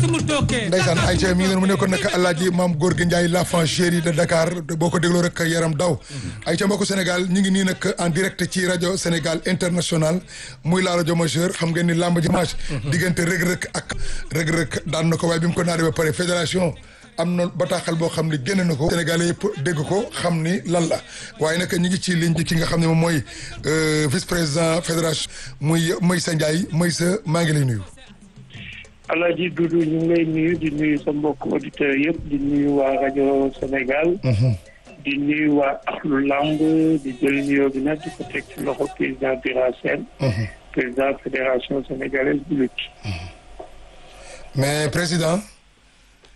sungu tookee ndeysaan Aïcha mi ngi noonu mu nekkoon nag Alaaji Maam Gorgui Ndiaye l'enfant chéri de Dakar boo ko dégloo rek yaram daw Aïcha mbokku Sénégal ñu ngi nii nag en direct ci rajo Sénégal international muy la rajo majeur xam ngeen ni lamb ji match diggante rëg-rëg ak rëg-rëg daan na ko waaye bi mu ko naanee ba pare fédération am na bataaxal boo xam ne génn na ko Sénégalais yëpp dégg ko xam ni lan la waaye nag ñu ngi ci ligne bi ki nga xam ne moom mooy vice président fédération muy Meissa Ndiaye Meissa maa ngi lay nuyu Alaaji Doudou ñu ngi lay nuyu di nuyu sa mbokk auditeurs yëpp di nuyu waa rajo Sénégal. di nuyu waa Axlu Lamb di jël nuyoo bi nag di ko teg ci loxo président Bira Sène. président fédération sénégalaise de lutte. mais président.